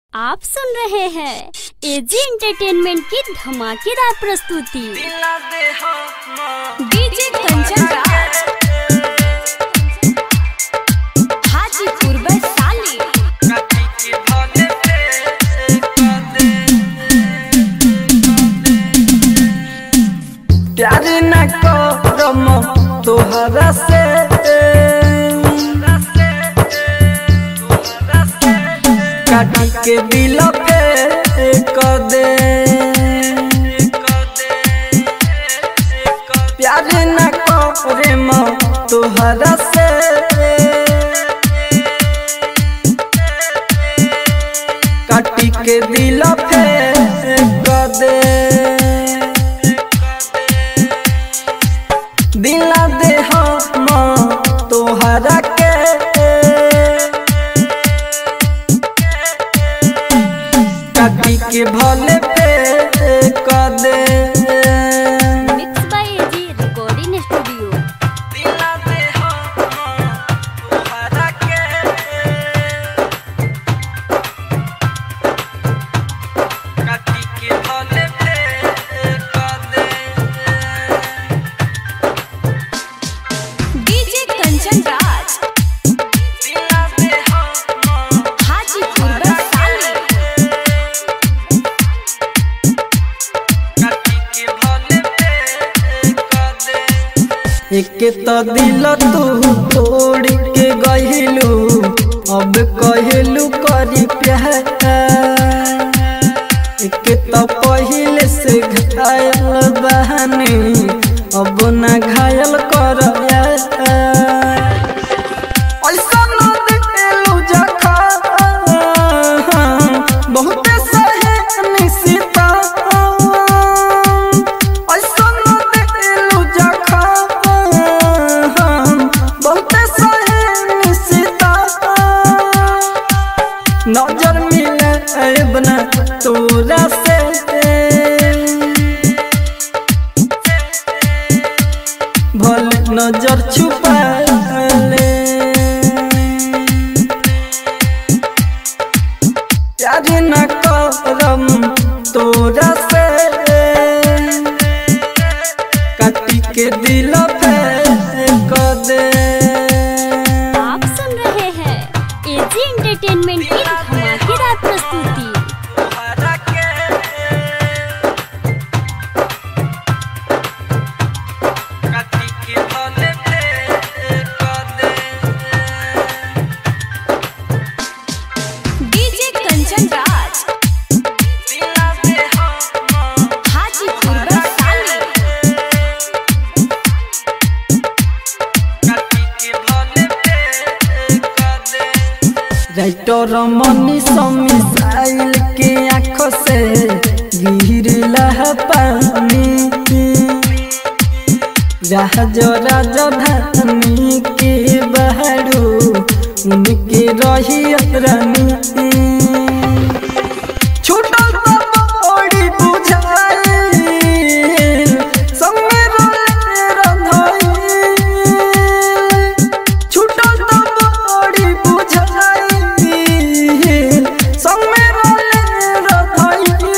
आप सुन रहे हैं एजी एंटरटेनमेंट की धमाकेदार प्रस्तुति डीजे कंचन राज हाजीपुर वैशाली प्यार न करम तोहरा से काटी के दिल पे कर दे प्यार न करम तोहरा से काटी के दिल पे कर दे दिला दे हम तोहरा के काटी के भले पे कर दे mix by AG recording studio दिला दे हम तोहरा के काटी के भले पे कर दे डीजे कंचन राज दिला दे हम हाजीपुर वैशाली एक तो दिल तू तोड़ के गहिलू अब कहलू करी प्यार एक तो पहले से घायल बहनी अब ना घायल कर ऐसा न दिलू जखा बहुते सहे निशिता ऐसा न दिलू जखा बहुते सहे निशिता नजर मिले बना तोरा से भले नजर छुपा ले प्यार न करम तोरा से काटी के दिल पे कर दे आप सुन रहे हैं एजी एंटरटेनमेंट की धमाकेदार प्रस्तुति काटी के भले पे कर दे डीजे कंचन राज हाजीपुर वैशाली राइटर मनी मिसाइल के आंखों से गिरला पानी जहाज राजधानी के बहरू उनके रही रानी छूटल तो बड़ी बुझाई संगे रोले रंधाई छूटल तो बड़ी बुझाई संगे रोले रंधाई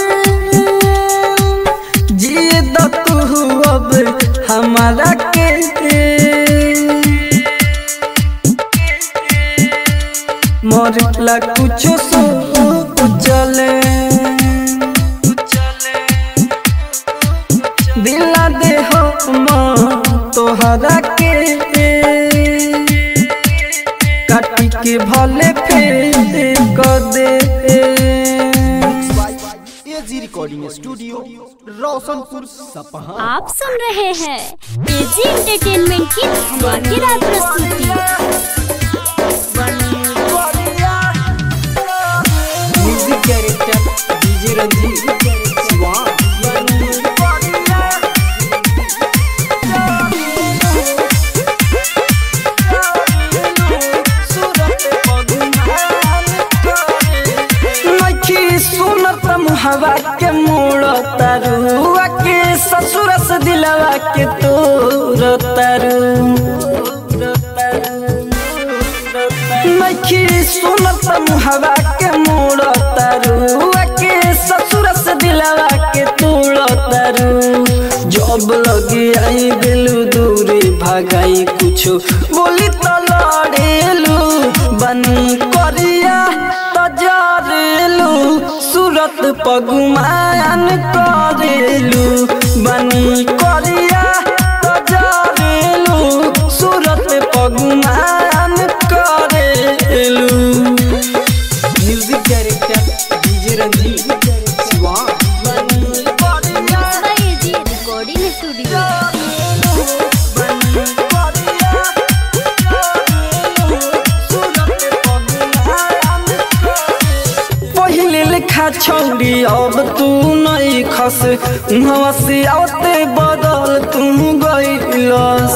जिए द तू अब हमारा के मरला कुछो सो चले दिला दे हम तोहरा के काटी के भले फेर कर दे AG recording studio Roshanpur Sapaha आप सुन रहे हैं एजी एंटरटेनमेंट की धमाकेदार प्रस्तुति music director DJ Ranjeet Shiva नखी सुनत मुहवा के मोड़ तरुआ के ससुर से दिलवा के तोर तरु नखी सुनत मुहवा के मोड़ तारू सूरत पगुमान करेलू बनी करिया तो जरेलू सूरत पगुमान करेलू music director DJ Ranjeet Shivan बनी करिया एजी रिकॉर्डिंग स्टूडियो बनी करिया सूरत पगुमान पहिले लेखा छौरी अब तू नहीं खस उहवा से आते बदल तू गइलस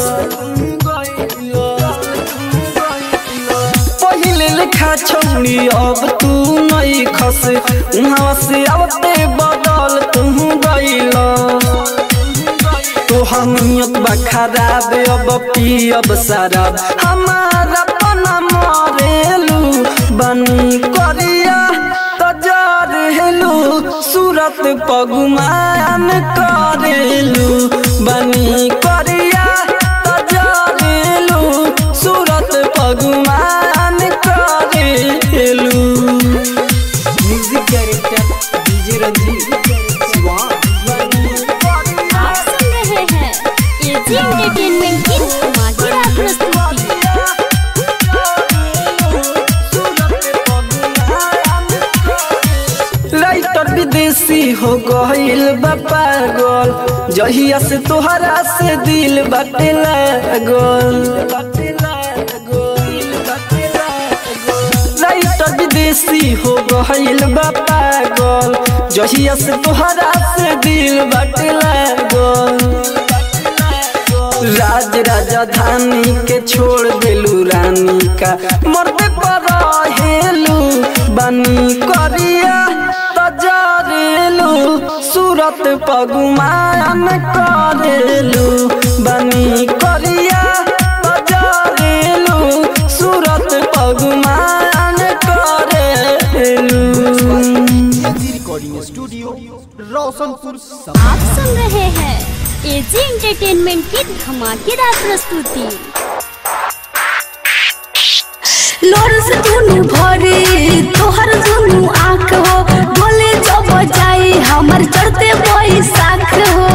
पहिले लेखा छौरी अब तू नहीं खस उहवा से आते बदल तू गइलस तोहर नियत बा खराब अब पियब शराब हमारा पना मरेलू बनी करिया तो जरेलू सूरत पगुमान करेलू बनी करिया तो जरेलू सूरत पगुमान करेलू music director DJ Ranjeet Shivan आप सुन रहे हैं एजी एंटरटेनमेंट की धमाकेदार प्रस्तुति लाइटर विदेशी हो गईल बा पागल जहिया से तोहरा से दिल बाटे लागल लाइटर विदेशी हो गईल बा पागल जहिया से तोहरा से दिल बाटे लागल राज राजधानी के छोड़ देलू रानी का मरते पर हेलू बनी करिया तजरेलू सूरत पगुमान करेलू बनी करिया तजरेलू सूरत पगुमान करेलू AG recording studio Roshanpur Sapaha आप सुन रहे हैं एजी एंटरटेनमेंट की धमाकेदार प्रस्तुति लोरस दुनु भरे तोहर दुनु आँख हो बोले जब जाई हमर चढ़ते बैसाख हो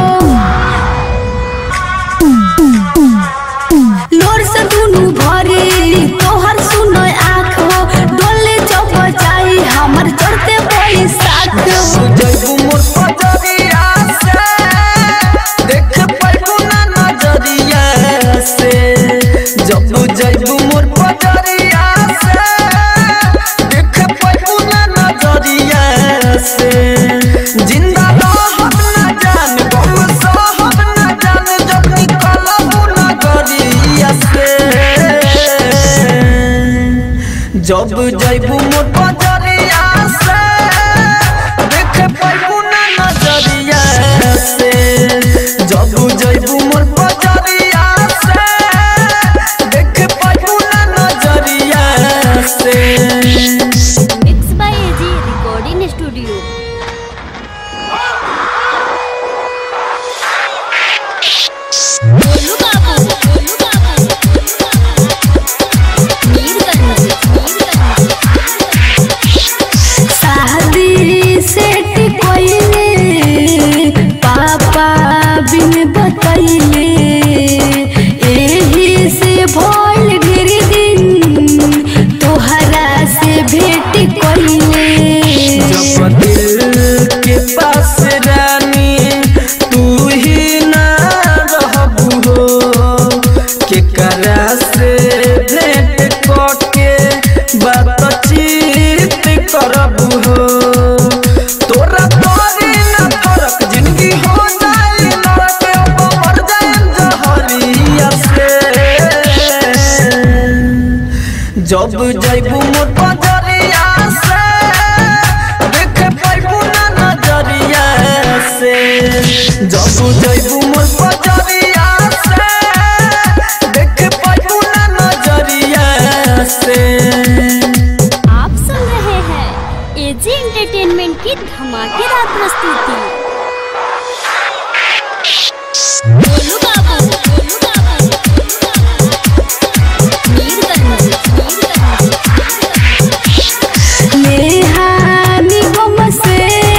लोरस दुनु भरे तोहर सुनो आँख हो डोले जब जाई हमर चढ़ते बैसाख हो जैबू मोर पजरिया से देख पैबू ना नजरिया से जब जैबू मोर पजरिया से देख पैबू ना नजरिया से जिंदा रहब ना जान गम सहब ना जान जब निकलबू नगरिया से जब जैबू मोर पजरिया से देख पैबू ना नजरिया से जब जैबू मोर पजरिया से देख पैबू ना नजरिया से mix by AG recording studio Golu Babu Golu बाबू मीरगंज मीरगंज शादी सेट कोइले पापा बिन बतैले एही से भोल गिर दिन तोहरा से भेट कोइले जब दिल के पास रानी तू ही ना रहबू हो केकरा से भेंट करके बातचीत करबू हो तोरा तोरी ना फरक जिंदगी हो जाए नरक अब मर जाए जहरिया से जब जैबू मोर पजरिया से देख पैबू ना नजरिया से जब जैबू मोर पजरिया से देख पैबू ना नजरिया से आप सुन रहे हैं एजी एंटरटेनमेंट की धमाकेदार प्रस्तुति गोलू बाबू गोलू बाबू मीरगंज मीरगंज नेहा निगम से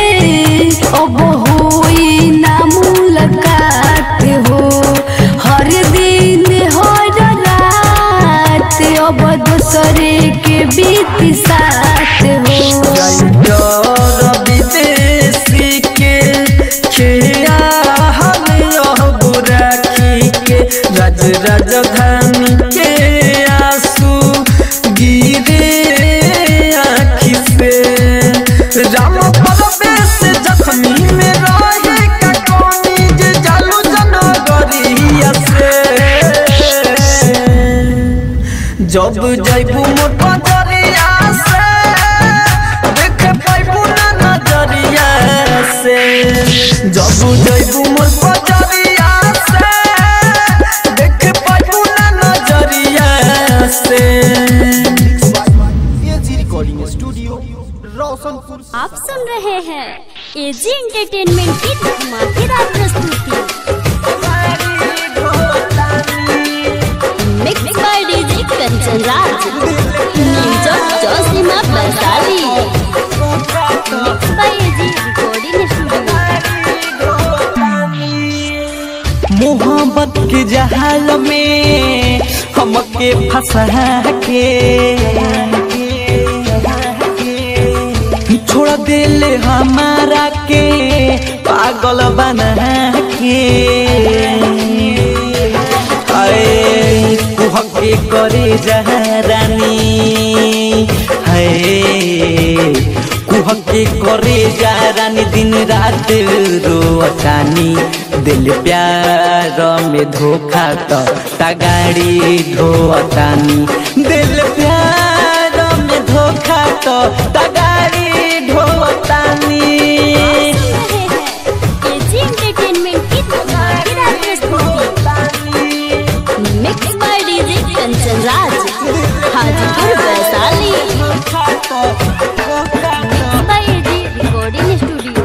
राम परवेश जख्मी में रहे का कौनी जे जालू जनगरिया से जब जैबू मोर पजरिया से देख पाइबू ना नजरिया से जब जैबू मोर पजरिया से देख पाइबू ना नजरिया से एजी रिकॉर्डिंग स्टूडियो रोशनपुर आप सुन रहे हैं एजी एंटरटेनमेंट की धमाकेदार प्रस्तुति mix by DJ Kanchan Raj music जोशीमा बंसाली mix by AG recording studio मोहब्बत के जहाल में हमके फंसा के छोड़ दिल हमारा के पागल बना के आए कुहके करे जहरानी है कुहके करे जहरानी दिन रात रोअतानी दिल प्यार में धोखा तो तगाड़ी धोअतानी दिल प्यार में धोखा तो तगाड़ी ढोअतानी एजी एंटरटेनमेंट की धमाकेदार प्रस्तुति mix by DJ Kanchan Raj Hajipur Vaishali mix by AG recording studio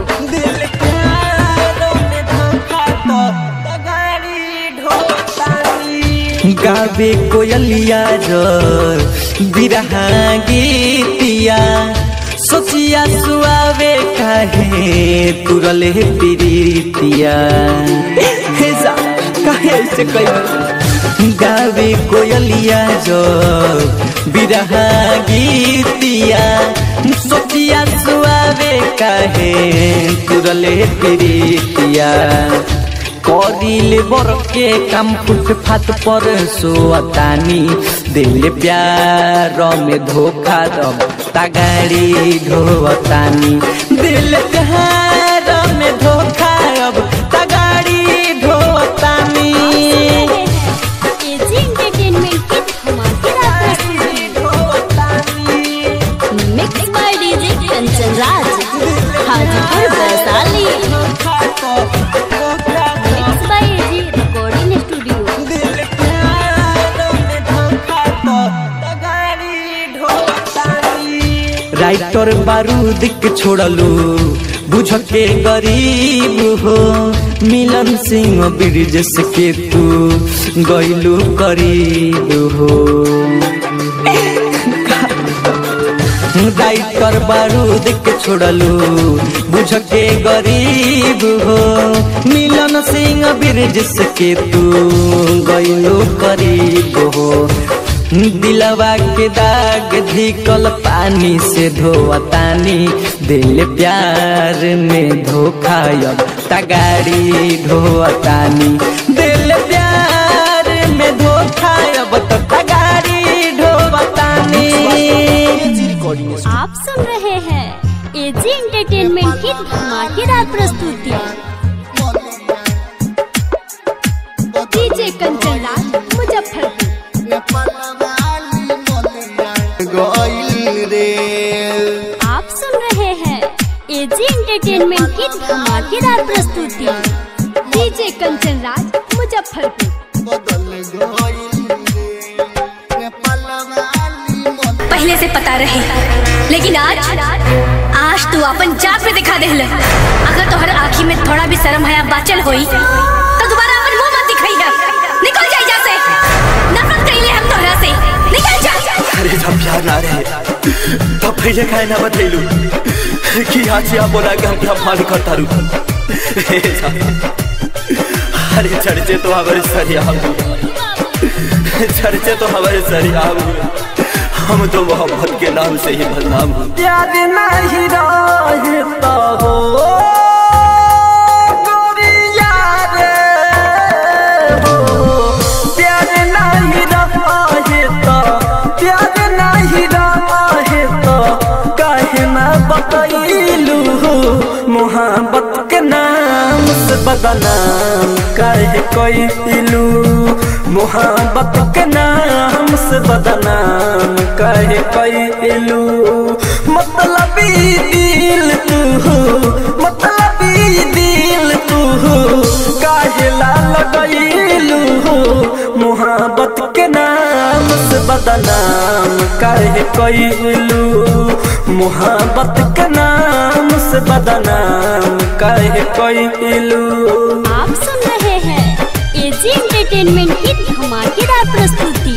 गावे कोयलिया जर बिरहा गीतिया सोचिया सुआवे काहे तुरले प्रीतिया हे जा काहे ऐसे कई गावे कोयलिया जर बिरहा गीतिया सोचिया सुआवे काहे तुरले प्रीतिया करिले बर के काम फुट फाट पर सोतानी दिल प्यार में धोखा दब तगाड़ी ढोतानी दिल प्यार में धोखा अब तगाड़ी ढोतानी एजी एंटरटेनमेंट की धमाकेदार प्रस्तुति mix by DJ Kanchan Raj Hajipur Vaishali mix by AG recording studio writer बारूद के छोड़लू बुझ के गरीब हो मिलन सिंह ब्रिजेश के तू गैलू करीब हो राइटर बारूद के छोड़लू बुझ के गरीब हो मिलन सिंह ब्रिजेश के तू गैलू करीब हो दिलवा के दाग धिकल पानी से धोतानी दिल प्यार में धोखा अब तगाड़ी ढोतानी दिल प्यार में धोखा अब तो तगाड़ी ढोतानी एजी रिकॉर्डिंग आप सुन रहे हैं एजी एंटरटेनमेंट की धमाकेदार प्रस्तुति डीजे कंचन राज मुजफ्फरपुर आप सुन रहे हैं एजी एंटरटेनमेंट की धमाकेदार प्रस्तुति डीजे कंचन राज मुजफ्फरपुर पहले से पता रहे लेकिन आज आज तू अपन जात पे दिखा दे अगर तोहर आँखी में थोड़ा भी शर्म हया बाचल होई तो दोबारा अपन मुंह मत दिखाई है निकल जा यहाँ से नफरत कइले हम तोहरा से निकल जा अरे जब प्यार ना रहे तब पहले काहे ना बतैलू कि आज से आप बोला कि हम क्या मान करता रू हे साहब, अरे चर्चे तो हमारे सरिया चर्चे तो हमारे सरिया हम तो मोहब्बत के नाम से ही बदनाम हूँ प्यार नहीं रहता हो गोरिया रे हो प्यार नहीं रहता प्यार नहीं रहता काहे ना बताई बदनाम काहे कैलू मोहब्बत के नाम से बदनाम काहे कैलू मतलबी दिल तू मतलबी दिल तू काहे ला लगैलू मोहब्बत के नाम से बदनाम काहे कैलू मोहब्बत के नाम से बदनाम काहे कैलू आप सुन रहे हैं एजी एंटरटेनमेंट की धमाकेदार प्रस्तुति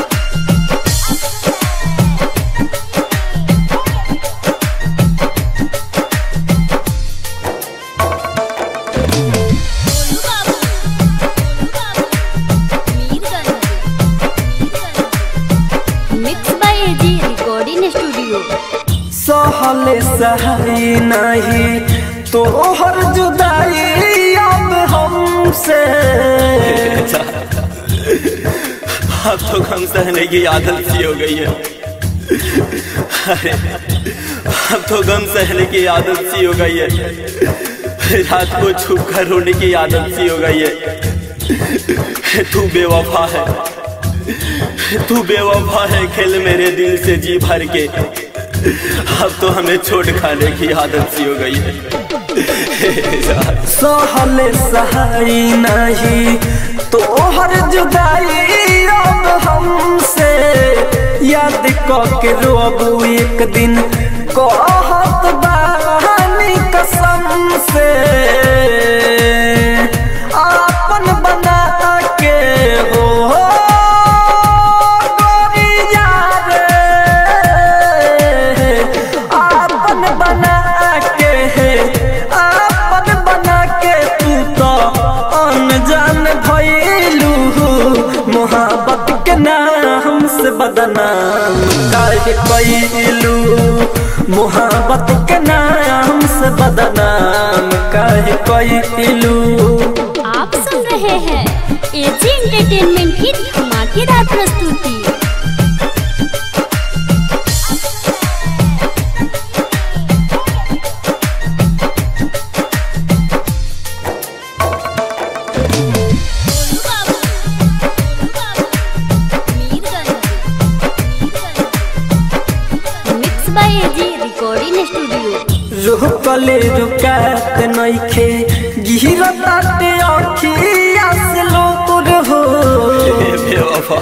mix by AG recording studio सहले सहाई नहीं तोहर जुदाई अब हमसे अब तो गम सहने की आदत सी हो गई है अरे अब तो गम सहने की आदत सी हो गई है रात को छुप कर रोने की आदत सी हो गई है तू बेवफा है तू बेवफा है खेल मेरे दिल से जी भर के अब तो हमें छोड़ खाने की आदत सी हो गई है सहले सहाई नहीं तोहर जुदाई अब हमसे याद के रोबू एक दिन कहत बानी कसम से आपन बना के हो गोरिया रे आपन बना के आपन बना के तू तो अनजान भइलू मोहब्बत के नाम से बदनाम काहे कैलू मोहब्बत के नाम से बदनाम काहे कैलू आप सुन रहे हैं एजी एंटरटेनमेंट की धमाकेदार प्रस्तुति mix by AG recording studio रुकले रुकात नइखे गिरताते अखिया से लोर हो बेवफा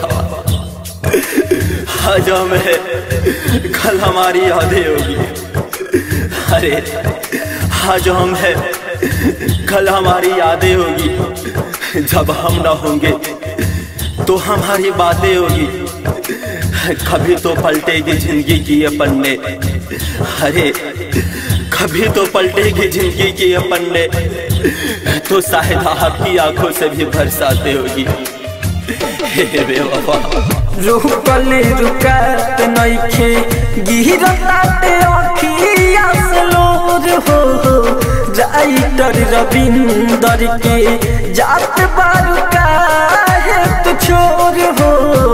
आज हमें कल हमारी यादें होगी अरे आज हम है कल हमारी यादें होगी जब हम ना होंगे तो हमारी बातें होगी कभी तो पलटेगी जिंदगी की ये पन्ने अरे कभी तो पलटेगी जिंदगी की ये पन्ने तो शायद आपकी आंखों से भी बरसाते होगी हे बेवफा रुकले रुकात नइखे गिरताते अखिया से लोर हो राइटर रविंदर के जात बारू काहे तू छोर हो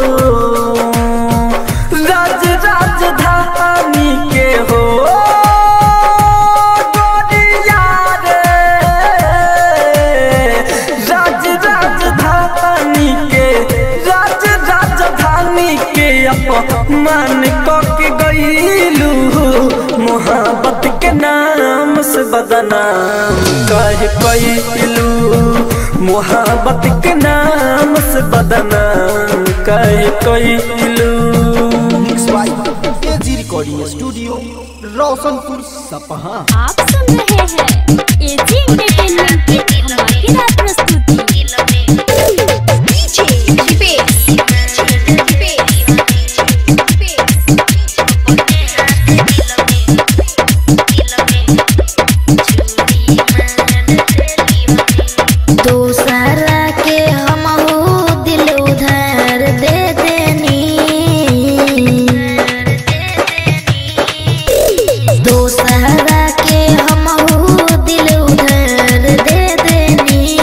राज राजधानी के हो गोरिया रे राज राजधानी के राज राजधानी के अपमान के गईलू मोहब्बत के नाम से बदनाम कह कैलू मोहब्बत के नाम से बदनाम कह कैलू AG recording studio Roshanpur Sapaha आप सुन रहे हैं एजी एंटरटेनमेंट की धमाकेदार प्रस्तुति दूसरा के हम दिल उधार दे देनी दूसरा के हम दिल उधार दे देनी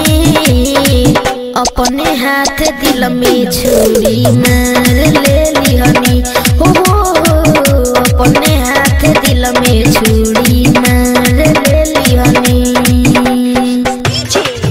अपने हाथ दिल में छुरी मार ले लिहनी हो हो, अपने हाथ दिल में छुरी मार ले लिहनी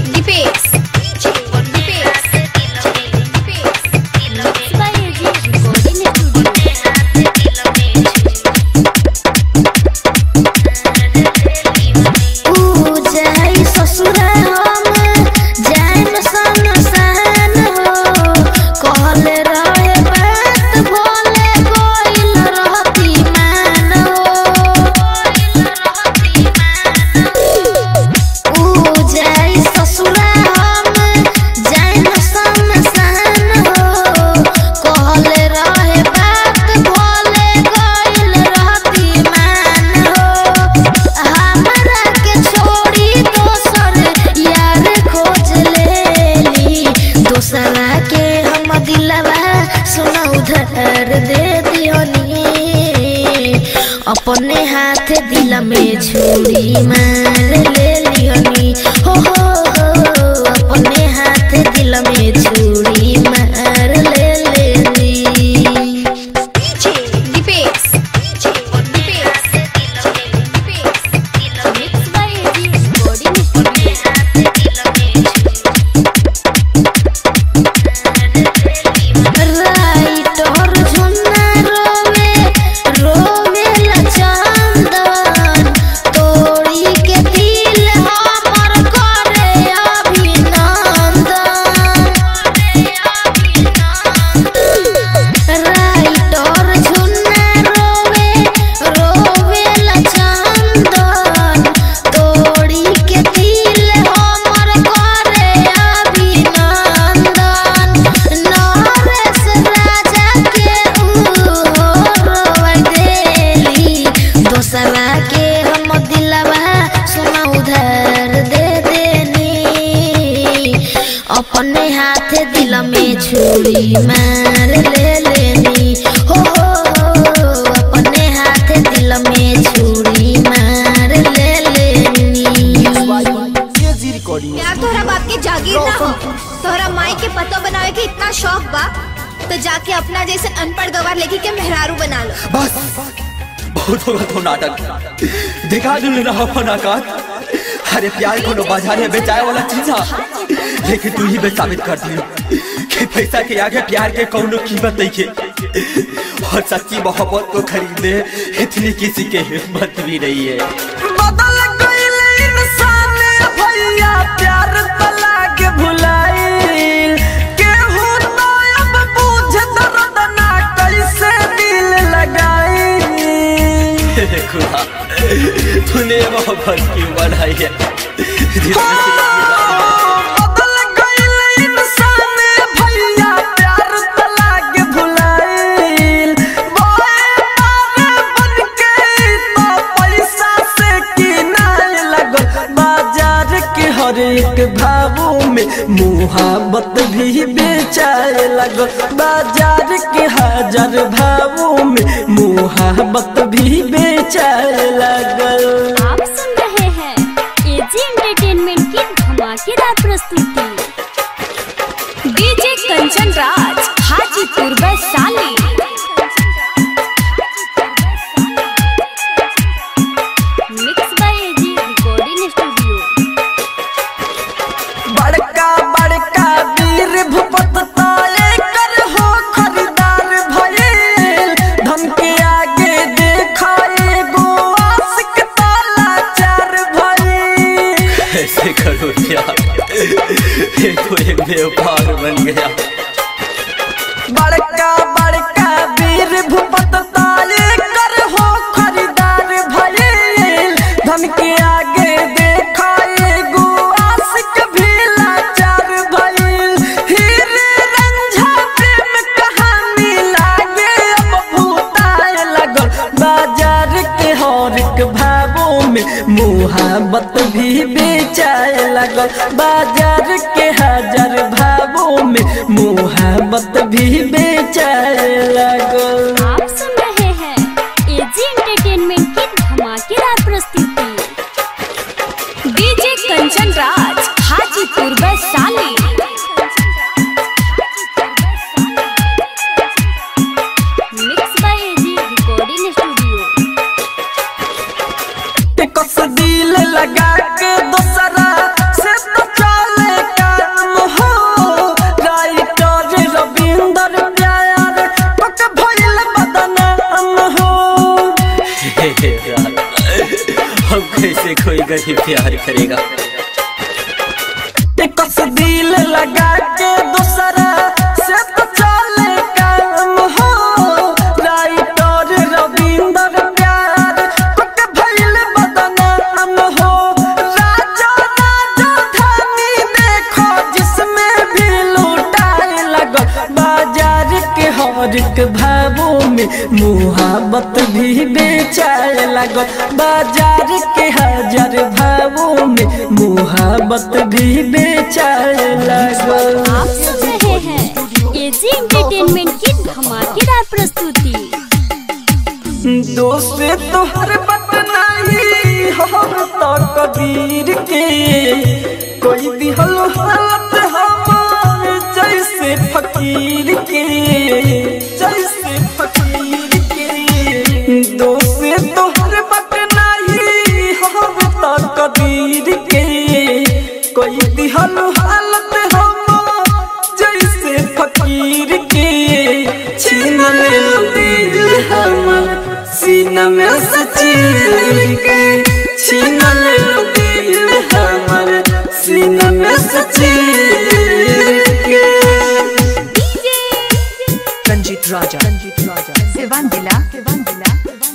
छुरी मार ले लिहनी हो हो हो अपने हाथ दिल में छुरी मार ले लेनी mix by AG recording studio writer Jhunna रोवे रोवे लचंदन तोड़ी के दिल हमर करे अभिनंदन राइटर झुन्ना रोवे रोवे लचंदन तोड़ी के दिल हमर करे अभिनंदन नरेश राजा के रोवै देली दोसरा के हम दिलवा सुना उधार दे देनी अपने हाथ दिल में छुरी मार ले लेनी हो हो हो, अपने हाथ दिल में छुरी मार ले लेनी एजी रिकॉर्डिंग यार तोहरा बाप के जागीर ना हो तोहरा माई के पतो बनावे के इतना शौक बा तो जाके अपना जैसे अनपढ़ गवार लेके के मेहरारू बना लो बस बहुत होगा तो नाटक दिखा दिल रहा फनाकार अरे प्यार को बाजार में बेचाए वाला चीज है लेकिन तू ही बे साबित कर दी कि पैसा के आगे प्यार के कौनो कीमत नहीं है और सच्ची मोहब्बत को खरीदने इतनी किसी के हिम्मत भी नहीं है बदल गईल इंसान भैया प्यार तला के भुलाइल केहू तो अब बूझ दर्द ना कैसे दिल लगाई हे खुदा तूने मोहब्बत क्यों बनाई है जिसमें सिर्फ बदल गईल इंसान भैया प्यार तला के भुलाइल बोए पार बन के तो पैसा से किनाए लगल बाजार के हर एक भावों में मुहाबत भी बेचाए लगल बाजार के हजार भावों में मुहाबत भी बेचाए लगल आप सुन रहे हैं एजी एंटरटेनमेंट की धमाकेदार प्रस्तुति DJ Kanchan Raj Hajipur Vaishali mix by AG recording studio बड़का बड़का वीर भूपत ताले कर हो खरीदार भइल धन के आगे देखा एगो आशिक ताला चार भइल ऐसे करो यार ये तो एक व्यापार बन गया बड़का बड़का वीर भूपत ताले कर हो खरीदार भइल धन के आगे देखा एगो आशिक भी लाचार भइल हीरे रंझा प्रेम कहानी लागे अब भूताए लगल बाजार के हर एक भावों में मुहाबत भी बेचाए लगल बाजार के हजार भावों में मुहाबत भी बेचाए लगल आप सुन रहे हैं एजी एंटरटेनमेंट की धमाकेदार प्रस्तुति DJ Kanchan Raj Hajipur Vaishali mix by AG recording studio कस दिल लगा के दोसरा से तो चले काम हो राइटर रविंदर प्यार पक भइल बदनाम हो हे हे यार, हम कैसे कोई गरीब प्यार करेगा कस दिल लगा के दोसरा से तो चले काम हो राइटर रविंदर प्यार पक भइल बदनाम हो राजा राजा धानी देखो जिसमें भी लूटाए लगो बाजार के हर एक भावों में मुहाबत भी बेचाए लगो बाजार के हजार भावों में मुहाबत भी बेचाए लगो आप सुन रहे हैं एजी एंटरटेनमेंट की धमाकेदार प्रस्तुति दोस्त तोहर बट नहीं हम तो कबीर के कोई दिहल हालत हमार जैसे फकीर के जैसे फकीर के दोसे तोहर बट नहीं हम तो कबीर के कोई दिहल हालत हमार जैसे फकीर के छीन ले लो दिल हमर सीना में सचीर के छीन ले लो दिल हमर सीना में सचीर के रंजीत राजा रंजीत राजा सिवान जिला सिवान जिला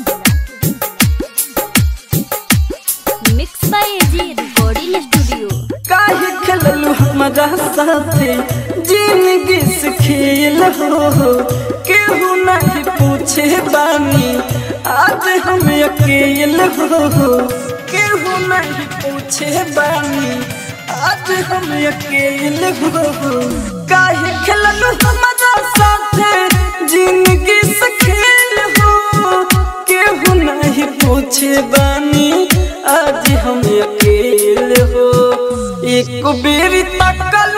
mix by AG recording studio काहे खेललू हमारा साथे जिंदगी से खेल हो केहू नहीं पूछे बानी आज हम अकेल हो केहू नहीं पूछे बानी आज हम अकेल हो काहे खेललू हमारा साथे जिंदगी से खेल हो केहू नहीं पूछे बानी आज हम अकेले हो एक बेरी तकल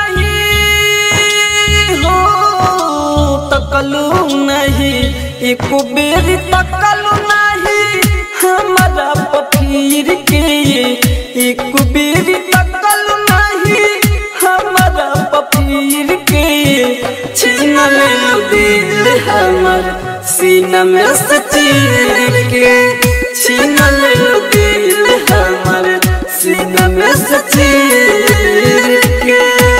नहीं हो तकलू नहीं एक बेरी तकल नहीं हमारा पफीर के एक बेरी तकल नहीं हमारा पफीर के छीन ले लो दिल हमर सीना में से चीर के छीन ले लो दिल हमर सीना में से चीर के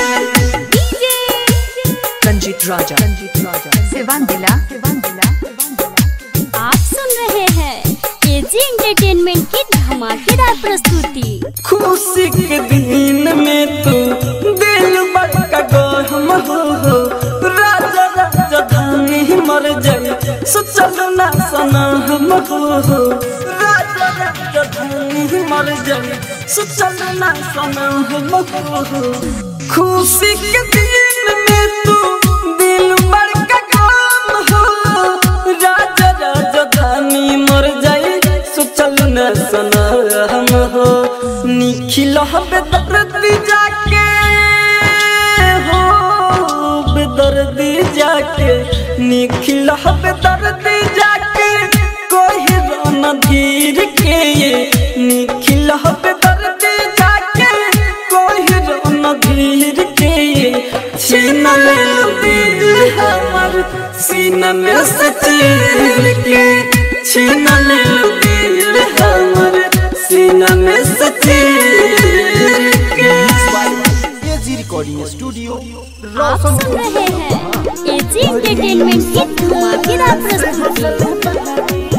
रंजीत राजा रंजीत राजा सिवान जिला सिवान जिला आप सुन रहे हैं एजी एंटरटेनमेंट की धमाकेदार प्रस्तुति खुशी के दिन में तू दिल बड़का गहम हो हो राजा राजा धानी मर जाए सोचल ना सना हम हो हो राजा राजा धानी मर जाए सोचल ना सना हम हो हो खुशी के दिन में तू दिल बड़का गम हो राजा राजा धानी मर जाए सोचल न सना हम हो निखिल बेदर्दी जाके हो बेदर्दी जाके निखिल बेदर्दी जाके कोई रोन धीर के निखिल बेदर्दी जाके कोई रोन धीर के छीन ले लो दिल हमर सीना में से चीर के छीन ले लो दिल हमर सीना में से चीर के एजी रिकॉर्डिंग स्टूडियो आप सुन रहे हैं एजी एंटरटेनमेंट की धमाकेदार प्रस्तुति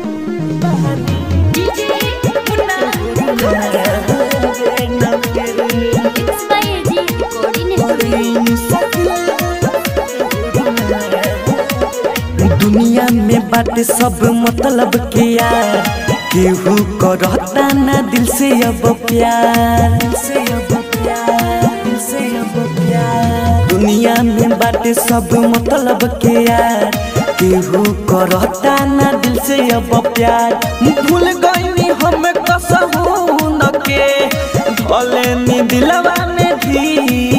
mix by AG recording studio दुनिया में बाटे सब मतलब के यार केहू करता ना दिल से अब प्यार दिल से अब प्यार दिल से अब प्यार दुनिया में बाटे सब मतलब के यार केहू करता ना दिल से अब प्यार भूल गईनी हम कसहू न के भले नी दिलवा में भी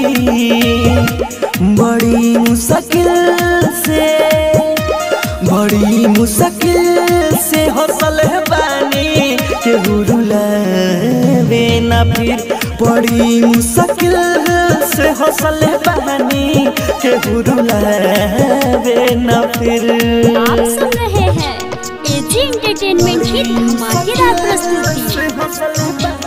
बड़ी मुश्किल से बड़ी मुश्किल से हौसल बानी के रुलावे ना फिर बड़ी मुश्किल से हौसल बानी के रुलावे ना फिर आप सुन रहे हैं एजी एंटरटेनमेंट की धमाकेदार प्रस्तुति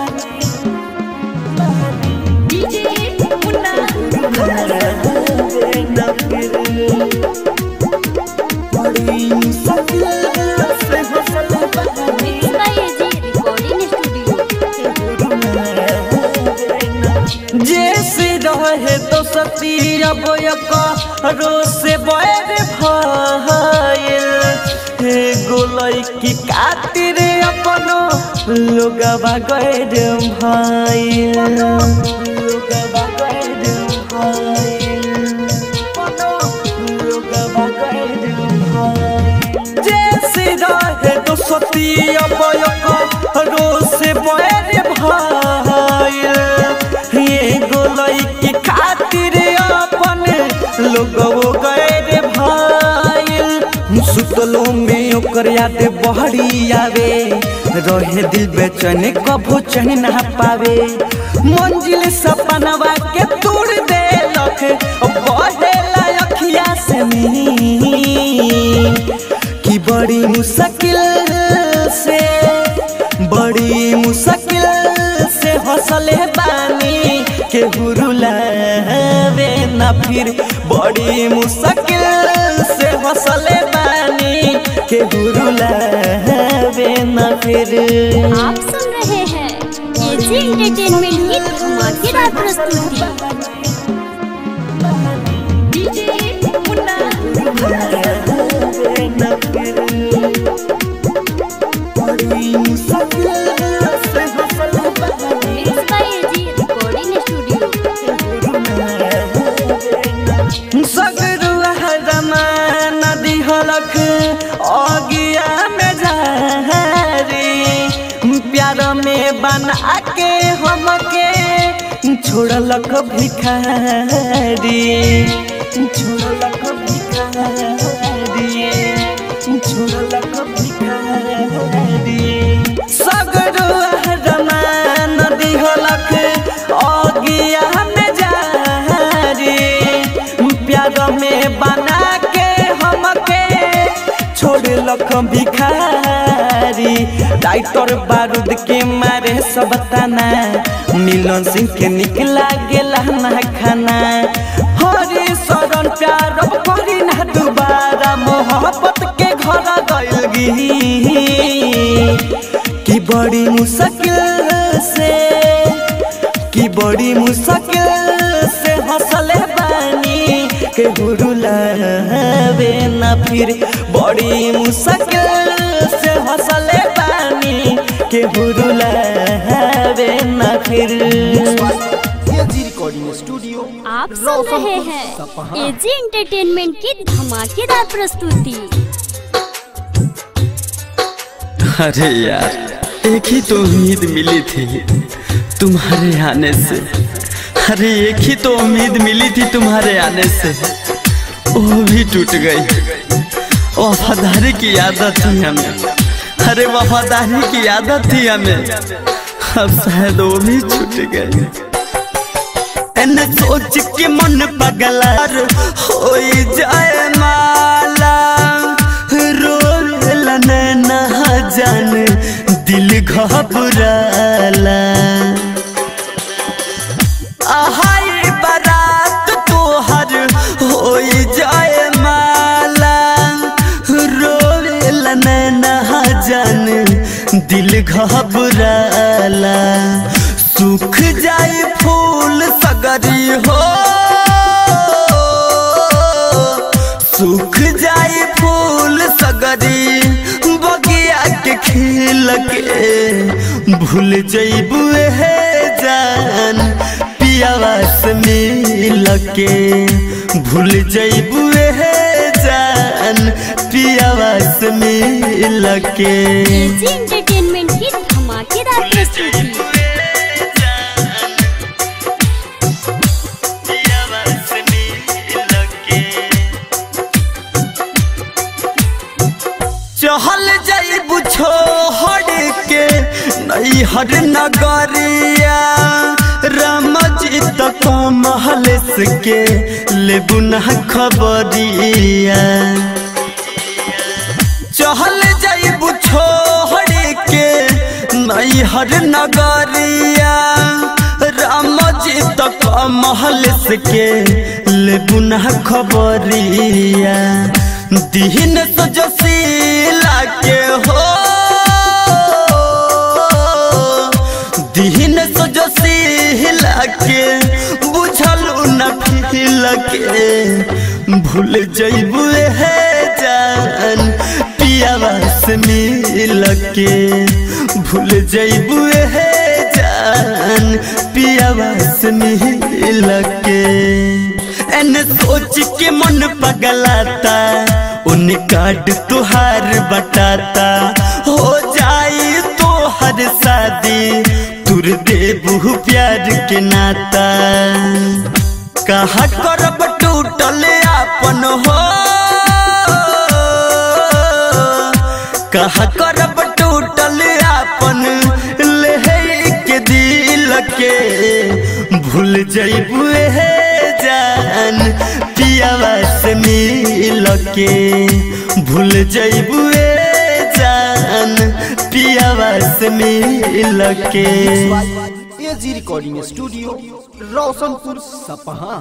बड़ी मुश्किल से हौसल बानी mix by AG recording studio जैसे रहे तो सती अब रो से बैर भइल हे गोलई की खातिर अपनो लोगवा गैर भइल लोगवा गैर भइल अपनो लोगवा गैर भइल जैसे रहे दोस्ती अब रोस बड़े भाई ये गोलई की खातिर अपन लोग गए रे भाई सुतलो में ओकर याद बहरी आवे रहे दिल बेचैन कभो चैन ना पावे मंजिल सपनवा के तोड़ देलक बढ़ेला अखिया से नीर कि बड़ी मुश्किल से बड़ी मुश्किल से हौसले बानी के हुरुलावे ना फिर बड़ी मुश्किल से हौसले बानी के हुरुलावे ना फिर आप सुन रहे हैं एजी एंटरटेनमेंट की धमाकेदार प्रस्तुति mix by AG recording studio सगरुआ रमान दिहलक अगिया में जारी प्यार में बना के हमके छोड़लक भिखारी छोड़लक भिखारी छोड़लक भिखारी सगरुआ रमान दिहलक अगिया में जारी प्यार में बना के हमके छोड़लक भिखारी डाइटर बारूद के मारे सब तना मिलन सिंह के निकला गेला ना खाना हरे शरण प्यार अब करी ना दोबारा मोहब्बत के घर गइल गी कि बड़ी मुश्किल से कि बड़ी मुश्किल से हंसले बानी के हुरुलावे ना फिर बड़ी मुश्किल से हंसले बानी के हुरुलावे ना फिर एजी रिकॉर्डिंग स्टूडियो आप सुन रहे हैं एजी एंटरटेनमेंट की धमाकेदार प्रस्तुति अरे यार एक ही तो उम्मीद मिली थी तुम्हारे आने से अरे एक ही तो उम्मीद मिली थी तुम्हारे आने से वो भी टूट गई वफादारी की आदत थी हमें अरे वफादारी की आदत थी हमें अब शायद वो भी छूट गई एने सोच के मन पगलार हो जाए माला रोल ना जान दिल घबराला आहाई बारात तोहर हो जाए माला रोल ना जान दिल घबराला सूख जाए फूल सगरी हो सूख जाए फूल सगरी बगिया के खिल के भूल जैबू हे जान पियावा से मिल के भूल जैबू हे जान पियावा से मिल के एजी एंटरटेनमेंट की धमाकेदार प्रस्तुति चहल जाइबू छोड़ के नैहर नगरिया राम जी तक महल के लेबू ना खबरिया चहल जाइबू छोड़ के नैहर नगरिया राम जी तक महल के लेबू ना खबरिया दीन सजसीला के हो दीन सजसीला के बुझलू न फिल के भूल जैबू हे जान पियावा से मिल के भूल जैबू हे जान पियावा से मिल के एने सोच के मन पगलाता उन कार्ड तुहार बटाता हो जाई तो हर शादी तुर देबू प्यार के नाता कहा करब टूटल आपन हो कहा करब टूटल आपन ले के दिल के भूल जइबू हे जान पियावा से मिल के भूल जइबू जान पियावा से मिल के एजी रिकॉर्डिंग स्टूडियो रोशनपुर सपहा